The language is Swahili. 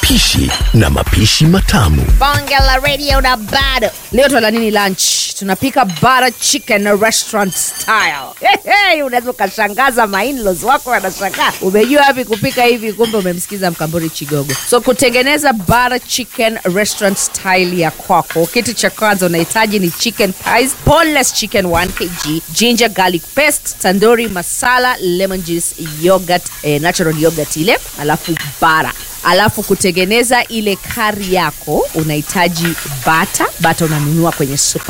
upishi na mapishi matamu. bonge la radio na bado leo twala nini lunch tunapika butter chicken restaurant style hey, unaweza ukashangaza mainlos wako wanashangaa umejua wapi kupika hivi kumbe umemsikiza mkamburi chigogo so kutengeneza butter chicken restaurant style ya kwako kitu cha kwanza unahitaji ni chicken thighs boneless chicken 1 kg ginger garlic paste tandoori masala lemon juice yogurt eh, natural yogurt ile alafu bara alafu kutengeneza ile kari yako unahitaji bata bata unanunua kwenye super